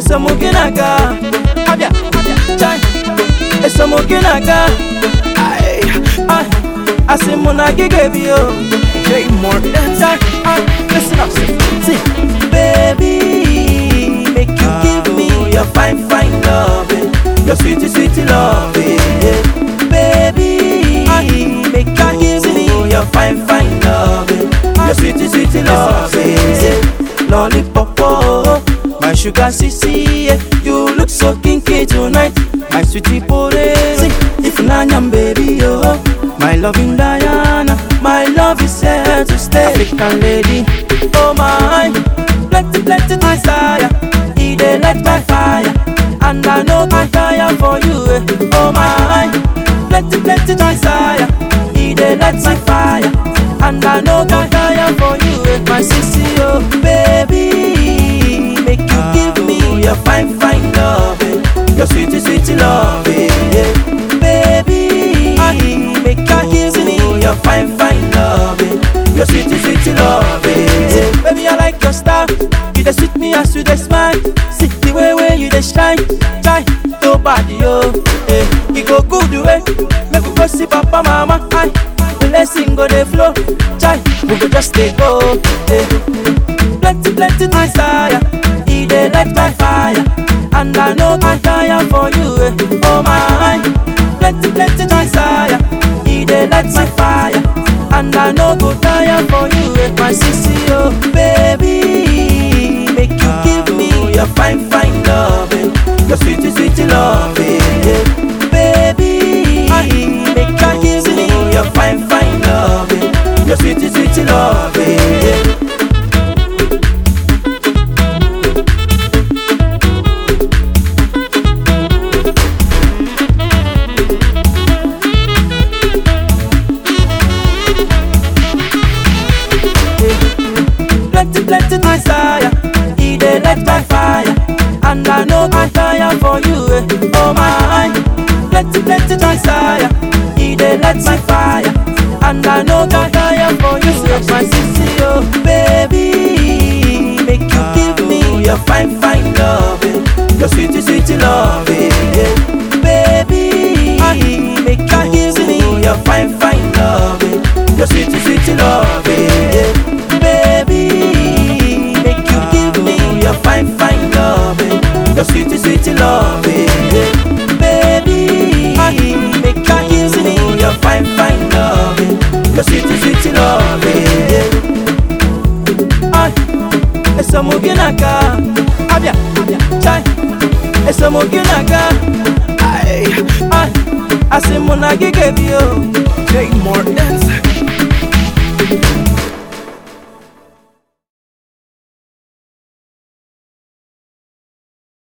esomuginaga abia chai esomuginaga ai ai asimuna gigebi o J Morton. chai ai listen up see baby make you give me your fine fine love your sweet sweet love yeah. baby make you give me your fine fine love your sweet sweet love yeah. lollipop oh, my sugar sissy yeah. you look so kinky tonight my sweetie porezi if nanyam baby oh my loving Diana my love is here to stay African lady oh my plenty plenty desire e dey light my fire and I know I tire for you eh. oh my plenty plenty desire e dey light my fire and I know I tire for you eh. my sissy oh baby make you give me your fine fine love eh. your sweet sweet love eh, yeah. baby make you give me your fine fine love eh. your sweet sweet love eh, yeah. baby I like your style you dey sweet me as you dey smile see the way way you dey shine shine to body oh eh. e go good way make we go see papa mama aye blessing go dey flow chai we go just dey go eh. plenty plenty desire e dey light my fire and I know I tire for you eh. oh my plenty plenty desire e dey light my fire and I no go tire for you eh. my sissy oh baby make you give me your fine fine love eh. your sweet sweet love eh. yeah. baby make you give me your fine fine love eh. your sweet sweet love eh. yeah. plenty, plenty desire. He dey light my fire, and I know I tire for you. eh. Oh my, plenty, plenty desire. He dey light my fire, and I know I tire for you. eh. My sissy, oh baby, make you give me your fine, fine love, eh. your sweet, sweet love, eh, yeah. baby. Make you give me your fine, fine love, eh. your sweet, sweet love, eh, yeah. baby. Make you give me your fine, fine love, eh. your sweet, sweet love, eh, yeah. baby. Make you give me your fine, fine love, eh. your sweet, sweet love, eh, yeah. Ay, esomuginaga, abia, chai, esomuginaga, ay, ay, asimuna gigebio. J Morton.